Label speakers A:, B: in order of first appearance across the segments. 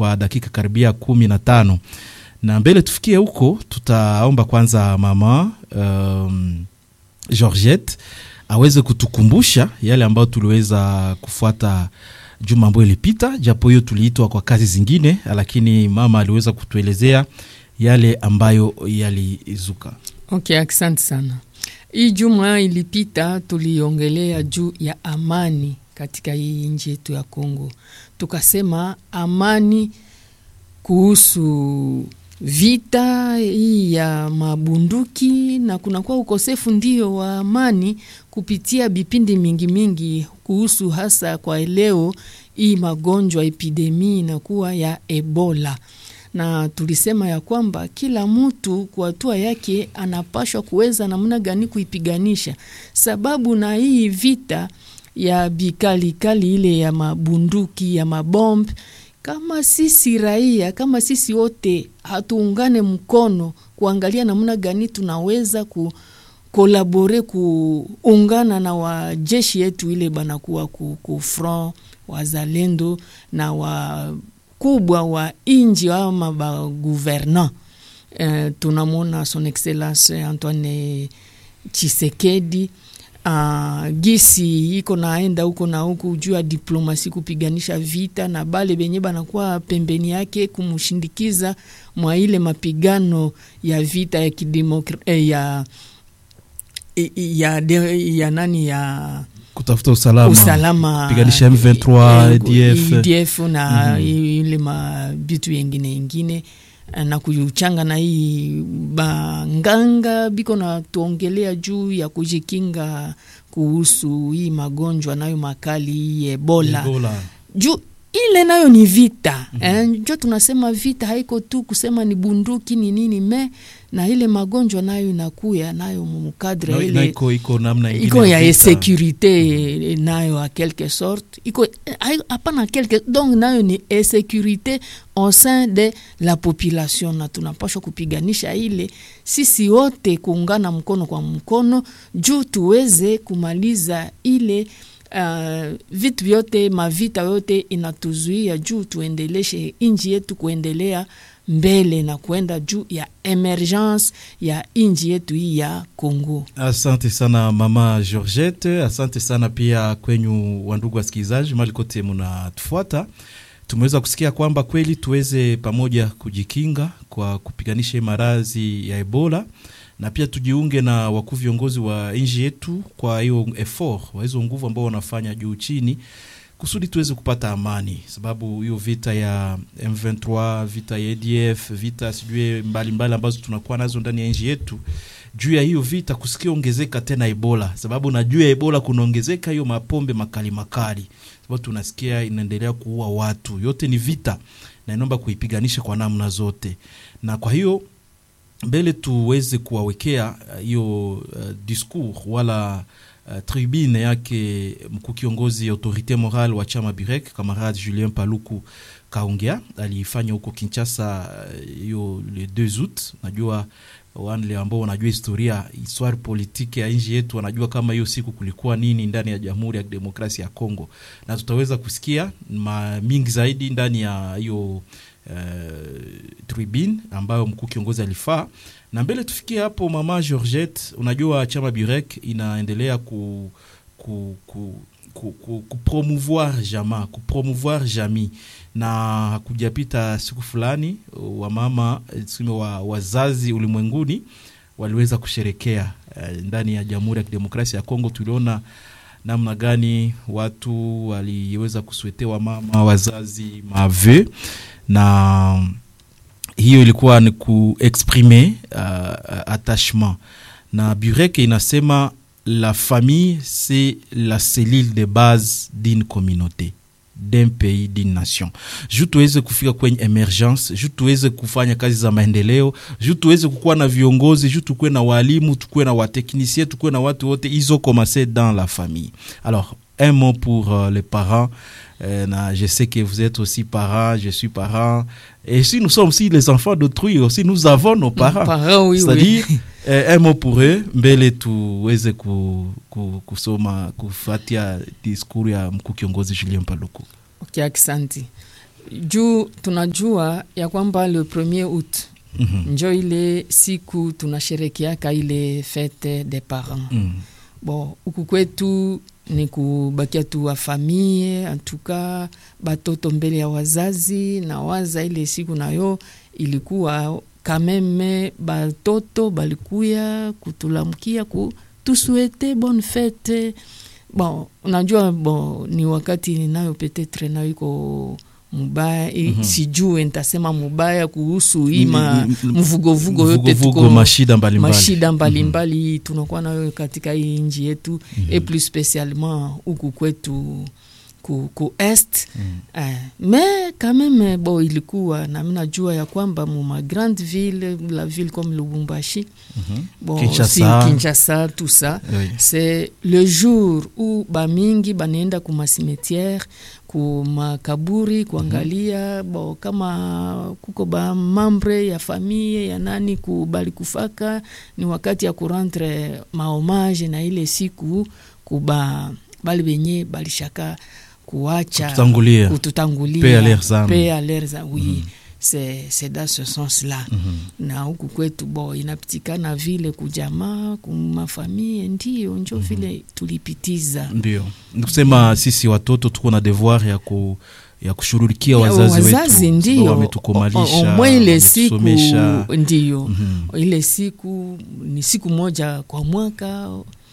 A: kwa dakika karibia kumi na tano na mbele tufikie huko, tutaomba kwanza mama um, Georgette aweze kutukumbusha yale ambayo tuliweza kufuata juma ambayo ilipita, japo hiyo tuliitwa kwa kazi zingine, lakini mama aliweza kutuelezea yale ambayo yalizuka.
B: Okay, asante sana. Hii juma ilipita tuliongelea juu ya amani katika hii nchi yetu ya Kongo, tukasema amani kuhusu vita hii ya mabunduki na kunakuwa ukosefu ndio wa amani kupitia vipindi mingi mingi kuhusu hasa kwa leo hii magonjwa epidemi inakuwa ya Ebola na tulisema ya kwamba kila mtu kwa hatua yake anapashwa kuweza namna gani kuipiganisha, sababu na hii vita ya bikalikali ile ya mabunduki ya mabomb, kama sisi raia, kama sisi wote hatuungane mkono kuangalia namna gani tunaweza ku kolabore kuungana na wajeshi yetu ile banakuwa ku, ku front wazalendo na wa kubwa wa inji ama ba gouvernant eh, tunamwona son excellence Antoine Chisekedi uh, gisi iko naenda huko na huku juu ya diplomasi kupiganisha vita na bale benye banakuwa pembeni yake kumshindikiza mwa ile mapigano ya vita ya kidemokra eh, ya, ya, ya, ya nani ya
A: kutafuta usalama,
B: usalama
A: piganisha M23
B: EDF,
A: EDF,
B: EDF na ile mabitu yengine yengine na kuchanga na hii banganga biko na tuongelea juu ya kujikinga kuhusu hii magonjwa nayo makali hii Ebola,
A: Ebola.
B: juu ile nayo ni vita mm -hmm. Eh, njo tunasema vita haiko tu kusema ni bunduki ni nini me na ile magonjwa nayo inakuya nayo mukadre
A: Na- na
B: ile
A: iko iko namna ingine
B: iko ya
A: vita.
B: insécurité nayo a quelque sorte iko hai- hapana quelque donc nayo ni insécurité au sein de la population na tunapashwa kupiganisha ile sisi wote kuungana mkono kwa mkono juu tuweze kumaliza ile uh, vitu vyote mavita yote inatuzuia juu tuendeleshe inji yetu kuendelea mbele na kuenda juu ya emergence ya inji yetu hii ya Kongo.
A: Asante sana mama Georgette, asante sana pia kwenyu wandugu wasikilizaji mali kote munatufuata. Tumeweza kusikia kwamba kweli tuweze pamoja kujikinga kwa kupiganisha hii maradhi ya Ebola na pia tujiunge na wakuu viongozi wa nchi yetu kwa hiyo effort wa hizo nguvu ambao wanafanya juu chini kusudi tuweze kupata amani, sababu hiyo vita ya M23, vita ya ADF, vita sijui mbalimbali ambazo tunakuwa nazo ndani ya nchi yetu, juu ya hiyo vita kusikia ongezeka tena Ebola, sababu na juu ya Ebola kunaongezeka hiyo mapombe makali makali, sababu tunasikia inaendelea kuua watu. Yote ni vita na inaomba kuipiganisha kwa namna zote, na kwa hiyo mbele tuweze kuwawekea uh, hiyo uh, discours wala uh, tribune yake mkuu kiongozi autorite morale wa chama Birek kamarade Julien Paluku kaongea aliifanya huko Kinshasa hiyo uh, le 2 août. Najua wale ambao wanajua historia histoire politique ya nchi yetu wanajua kama hiyo siku kulikuwa nini ndani ya Jamhuri ya Demokrasia ya Kongo, na tutaweza kusikia ma mingi zaidi ndani ya hiyo Uh, tribune ambayo mkuu kiongozi alifaa na mbele tufikie hapo. Mama Georgette, unajua chama Burek inaendelea ku, ku, ku, ku, ku, kupromouvoir jama kupromouvoir jami na hakujapita siku fulani wamama tuseme wa, wazazi ulimwenguni waliweza kusherekea uh, ndani ya Jamhuri ya Kidemokrasia ya Kongo. Tuliona namna gani watu waliweza kuswetewa mama wazazi mave na hiyo ilikuwa ni kuexprime uh, attachement na Burek inasema la famille c'est la cellule de base d'une communauté d'un pays d'une nation juu tuweze kufika kwenye emergence juu tuweze kufanya kazi za maendeleo juu tuweze kukuwa na viongozi juu tukuwe na walimu tukuwe na wateknisie tukuwe na watu wote ils ont commencé dans la famille alors un mot pour euh, les parents euh, na, je sais que vous êtes aussi parents, je suis parent. Et si nous sommes aussi les enfants d'autrui, aussi nous avons nos parents.
B: Parents, oui,
A: C'est-à-dire
B: oui.
A: eh, un mot pour eux, mbele tuweze ku, ku, kusoma kufatia diskuru ya mkuu kiongozi Julien Paluku.
B: Okay, asante. juu tunajua ya kwamba le premier août
A: Mhm.
B: njo ile siku tunasherekeaka ile fete des parents
A: Mm.
B: bon huku kwetu ni kubakia tu wa famille antuka batoto mbele ya wazazi na waza ile siku nayo ilikuwa kameme batoto balikuya kutulamkia ku tusuete bonne fete bon unajua bon ni wakati nayo petetre nayo iko mubaya mm
A: Mhm.
B: sijue ntasema mubaya kuhusu ima
A: Ni- ni-
B: mvugovugo yote
A: Vuguvugu,
B: tuko
A: mashida mbalimbali
B: mashida mbalimbali tunakuwa nayo katika hii nchi yetu et plus spécialement huku kwetu ku, ku est
A: Mhm.
B: eh, mais quand même bo ilikuwa nami najua ya kwamba muma grande ville la ville comme lubumbashi
A: Mhm.
B: bon,
A: Kinshasa.
B: aussi Kinshasa tout ça
A: Oui.
B: c'est le jour où bamingi banaenda kuma cimetière kumakaburi kuangalia bo kama kuko ba mambre ya famille ya nani ku balikufaka ni wakati ya kurentre mahomage na ile siku kuba bali benye balishaka kuacha
A: Kututangulia.
B: kututangulia
A: Paix à leurs âmes.
B: Paix à leurs âmes, oui c'est c'est dans ce sens là
A: Mhm.
B: na huku kwetu bo inapitikana vile kujamaa kumafamie ndio njo vile tulipitiza
A: ndio nikusema sisi watoto tuko na devoir ya ku ya kushughulikia
B: Ya,
A: wazazi,
B: wazazi
A: wetu
B: ndio
A: sababu wametukomalisha
B: omwe ile siku
A: wametusomesha.
B: ndio
A: Mhm.
B: ile siku ni siku moja kwa mwaka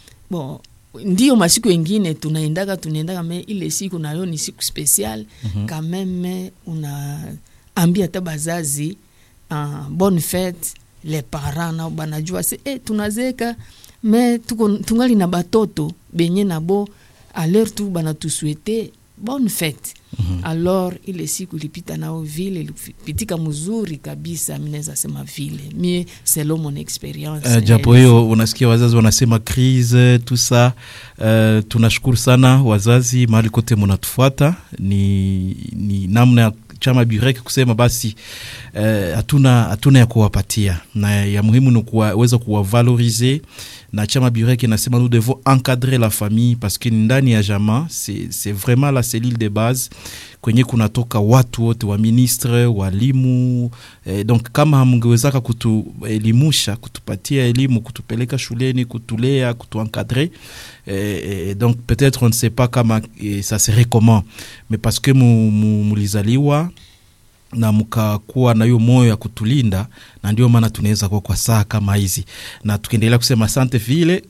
B: bon ndio masiku engine tunaendaka tunaendaka me ile siku nayo ni siku special
A: Mhm.
B: kameme unaambia hata bazazi uh, bonne fete les parents nao banajua se eh, tunazeka me tuko tungali na batoto benye nabo aleur tu banatusuete bonne fete
A: Mhm.
B: alors ile siku ilipita nao vile ilipitika mzuri kabisa mi naweza sema vile mie selon mon experience
A: Uh, japo hiyo unasikia wazazi wanasema crise tout ça uh, tunashukuru sana wazazi mahali kote munatufuata ni, ni namna ya chama burek kusema basi eh, hatuna hatuna ya kuwapatia na ya muhimu ni kuweza kuwavalorize na chama burek inasema nous devons encadrer la famille parce que ndani ya jama c'est c'est vraiment la cellule de base kwenye kunatoka watu wote wa ministre walimu eh, donc kama hamngewezaka kutuelimusha kutupatia elimu kutupeleka shuleni kutulea kutuencadrer eh, eh, donc peut-être on ne sait pas kama eh, ça serait comment mais parce que mu, mu, mulizaliwa na mkakuwa na hiyo moyo ya kutulinda na ndio maana tunaweza kuwa kwa saa kama hizi na tukiendelea kusema asante vile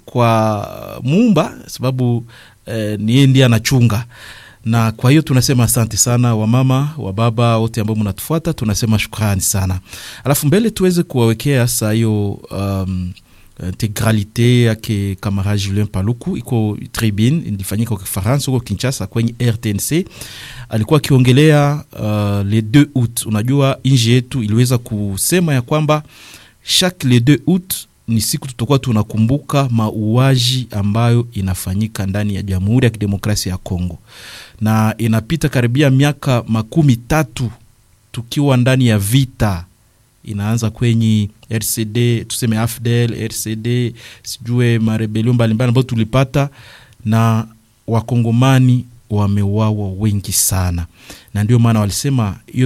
A: kwa muumba sababu eh, ni yeye ndiye anachunga na kwa hiyo tunasema asante sana wamama wa baba wote ambao mnatufuata tunasema shukrani sana alafu mbele tuweze kuwawekea saa hiyo um, integralite yake camarade julien paluku iko tribune ilifanyika kwa kifaransa huko kinchasa kwenye rtnc alikuwa akiongelea uh, le 2 août unajua nji yetu iliweza kusema ya kwamba chaque le 2 août ni siku tutakuwa tunakumbuka mauaji ambayo inafanyika ndani ya jamhuri ya kidemokrasia ya congo na inapita karibia miaka makumi tatu tukiwa ndani ya vita inaanza kwenye rcd tuseme afdel rcd sijue marebelio mbalimbali ambayo tulipata na wakongomani wameuawa wengi sana na ndio maana walisema hiyo